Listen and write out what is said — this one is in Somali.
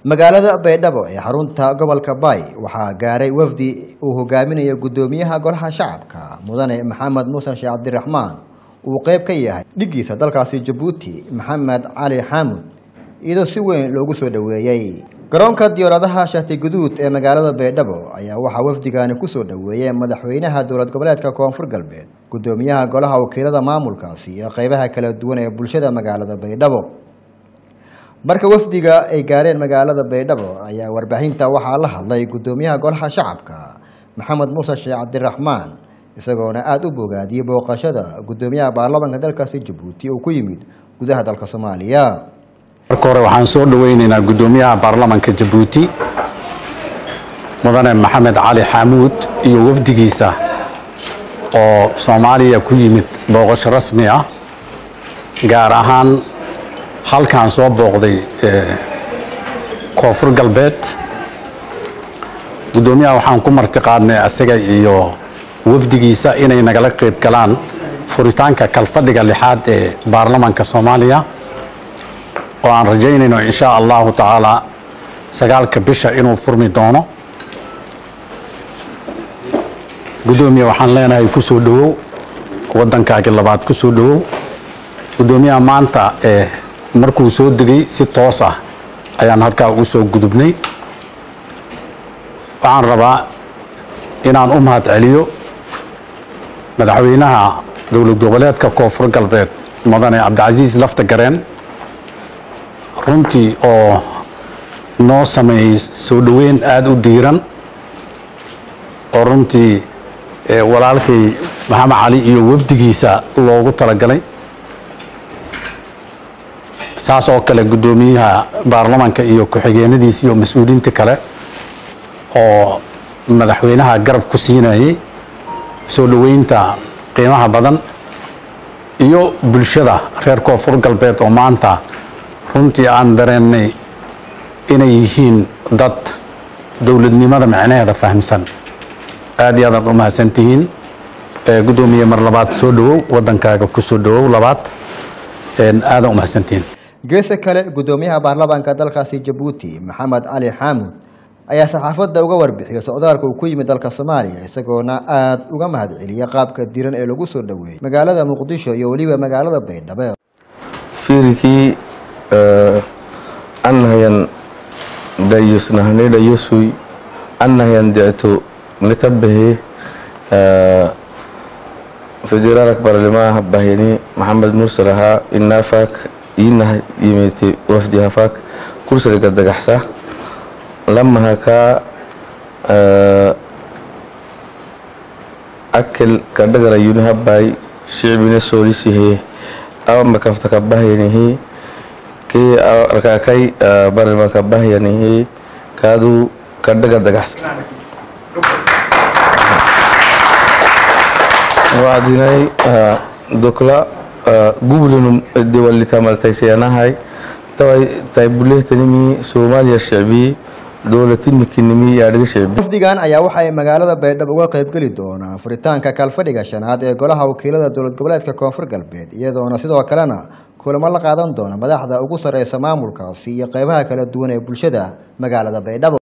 magaalada baydhabo ee xarunta gobolka baay waxaa gaaray wafdi uu hogaaminayo guddoomiyaha golaha shacabka mudane maxamed muuse sheekh cabdiraxmaan uu qeyb ka yahay dhigiisa dalkaasi jabuuti maxamed cali xaamud iyadoo si weyn loogu soo dhoweeyey garoonka diyaaradaha shati guduud ee magaalada baydhabo ayaa waxaa wafdigani kusoo dhoweeyey madaxweynaha dowlad goboleedka koonfur galbeed guddoomiyaha golaha wakiilada maamulkaasi iyo qeybaha kala duwan ee bulshada magaalada baydhabo marka wafdiga ay gaareen magaalada baydhabo ayaa warbaahinta waxaa la hadlay guddoomiyaha golaha shacabka maxamed muuse sheekh cabdiraxmaan isagoona aada u bogaadiyey booqashada guddoomiyaha baarlamaanka dalkaasi jabuuti oo ku yimid gudaha dalka soomaaliya marka hore waxaan soo dhoweyneynaa guddoomiyaha baarlamanka jabuuti mudane maxamed cali xaamuud iyo wafdigiisa oo soomaaliya ku yimid booqasho rasmi ah gaar ahaan halkaan soo booqday koonfur galbeed guddoomiyaha waxaan ku martiqaadnay asaga iyo wafdigiisa inay nagala qayb galaan furitaanka kalfadhiga lixaad ee baarlamanka soomaaliya oo aan rajaynayno in sha allahu tacaala sagaalka bisha inuu furmi doono guddoomiya waxaan leenahay ku soo dhowow waddankaagi labaad ku soo dhowow guddoomiyaha maanta ee markuu soo degay si toos ah ayaan halkaa ugu soo gudubnay waxaan rabaa inaan u mahad celiyo madaxweynaha dowlad goboleedka koonfur galbeed mudane cabdicasiis lafta gareen runtii oo noo sameeyey soo dhoweyn aada u diiran oo runtii walaalkay maxamed cali iyo wafdigiisa loogu talagalay saas oo kale guddoomiyaha baarlamanka iyo ku-xigeenadiis iyo mas-uuliyiinta kale oo madaxweynaha garab ku siinayay soo dhoweynta qiimaha badan iyo bulshada reer koonfur galbeed oo maanta runtii aan dareennay inay yihiin dad dowladnimada micnaheeda fahamsan aad iyo aadaad u mahadsantihiin guddoomiye mar labaad soo dhowow waddankaaga ku soo dhowow labaad aadaan u mahadsantihiin geesa kale guddoomiyaha baarlamaanka dalkaasi jabuuti maxamed cali xaamud ayaa saxaafadda uga warbixiyay socdaalka uu ku yimid dalka soomaaliya isagoona aada uga mahad celiyay qaabka diran ee lagu soo dhoweeyey magaalada muqdisho iyo weliba magaalada baydhabo fiirikii annahayan dhayusnahne dhayusui annahayan dictu nitabahe federaalak barlimaha bahyani maxamed muuse lahaa inaafak inah yimiti wafdi hafak kursaliga dagaxsa lamahakaa akel kadhagara yunihabay shicbina soolisihe amakafta kabahyanihi kii arkaakay barliman kabahyanihi kaadu kadhaga dagaxsa wacdinay dokla gublinu diwalitamaltaysiyanahay taway taybulehtanimi soomaaliya shicbi dowlatinikinimi yaadhiga shicbi wafdigan ayaa waxay magaalada baydhabo uga qaybgeli doonaan furitaanka kalfadhiga shanaad ee golaha wakiilada dowlad goboleedka koonfur galbeed iyadoona sidoo kalena kulamo la qaadan doona madaxda ugu sareysa maamulkaasi iyo qeybaha kala duwan ee bulshada magaalada baydhabo